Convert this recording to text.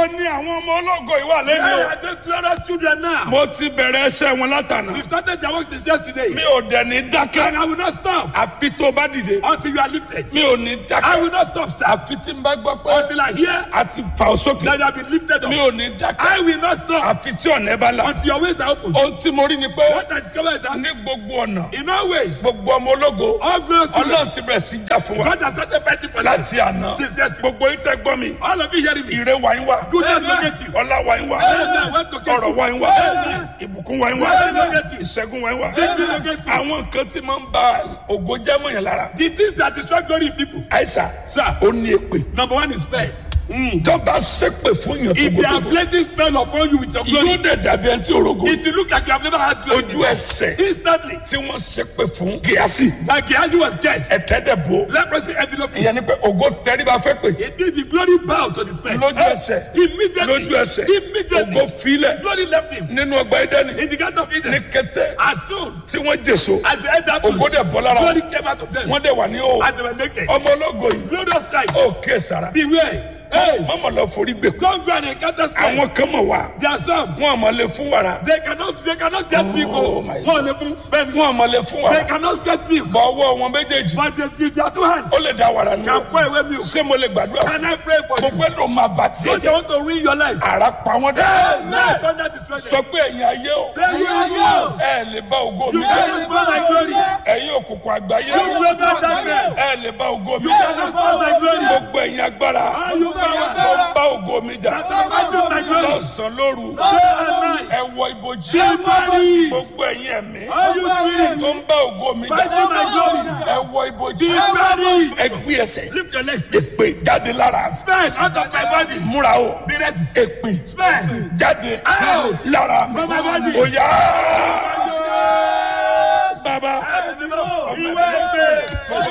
níbo ni àwọn ọmọ ológo ìwà Where lẹ́nu are those glorious children now? mo ti bẹ̀rẹ̀ ẹsẹ̀ wọn látànà We've started their work since yesterday. mi ò dẹ̀ ní And dákẹ́ I will not stop àfi tó bá dìde until you are lifted. mi ò ní I dákẹ́ will not stop, sir, àfi tí n bá gbọ́ pé until I hear a ti fà ó sókè that you have been lifted mi up. ò ní dákẹ́ I will not stop àfi tí ọ̀nà ẹ bá là until your ways are open. ohun tí mo rí ni pé What I discover is that ní gbogbo ọ̀nà in all ways, gbogbo ọmọ ológo all glorious children, ọlọ́run ti bẹ̀rẹ̀ sí jà fún wa God has started fighting for them. láti àná Since yesterday. gbogbo yín tẹ́ gbọ́ mi All of you hearing me? ire wa yín wá Goodness locate you. ọlá wa yín wá Amen. Wealth locate ọrọ̀ you. wa yín wá Amen. ìbùkún wa yín wá Wealth locate you. ìṣẹ́gun wa yín wá Victory locate you. àwọn nǹkan tí máa ń ba ògo jẹ́ mọ́ yẹn lára The things that destroy glory in people. àìsà Sir, ó ní èpè number one is spell. tọ́ba ṣépè fún yàn If they are tógótógó placing spell upon you with your yóò glory, dẹ̀ dàbí ẹni tí orogo it will look like you have never had glory. ojú ẹsẹ̀ Instantly, tí wọ́n ṣépè fún gíásì like Gehazi was guessed. ẹ̀tẹ́dẹ̀ bò Leprosy envelope. him. ìyẹn ni pé ògo tẹríba fẹ́ pè It means the glory bowed to the spell. lójú ẹsẹ̀ Immediately. lójú ẹsẹ̀ Immediately. ògo filẹ̀ Glory left him. nínú ọgbà ẹdẹ́ni In the garden of ní Eden. kété As soon tí wọ́n jèso as they entered ògo dẹ̀ bọ́ lára glory wọn came out of them. wọ́n dẹ̀ wà ní o As they were naked. ọmọ ológo yìí Glorious sight. ó ké sara Beware. Hey, mọ́mọ́ lọ forí gbé kú don't go and encounter spell. àwọn kan mọ̀ wá There are some. wọn àmọ́ lè fún wàrà They cannot, they cannot get me Oh, go. my One level, ben, wọn àmọ́ lè fún They wàrà cannot get me. bọ́ ọwọ́ wọn méjèèjì But they, they, their two hands ó lè da wàrà nù can pour away milk. ṣé mo lè gbàdúrà fún Can I pray for you? gbogbo ẹ̀rọ máa bà tiẹ̀ So they jẹ́ want to ruin your life. ara pa wọn dá Now thunder destroy sọ them. pé ẹ̀yin ayé o Say you are yours. ẹ lè bá ògo mi You jẹ́ cannot spoil my glory. ẹ̀yin òkùnkùn àgbáyé You will not darkness. ẹ lè bá ògo mi You jẹ́ cannot spoil my glory. gbogbo ẹ̀yin agbára All you power. tó bá ògo mi jà That imagine my glory. lọ́sàn-án lóru Day and night. ẹ wọ ibojì Be buried. gbogbo ẹ̀yin ẹ̀mí All you spirits. tó ń bá ògo mi jà Fighting my glory. ẹ wọ ibojì Be buried. ẹ gbé ẹsẹ̀ Lift your legs. please. èpè jáde lára Spell out of my body. múra o Be ready. èpè Spell. jáde Out. lára From my body. òyà bàbá Ìwé ìpè.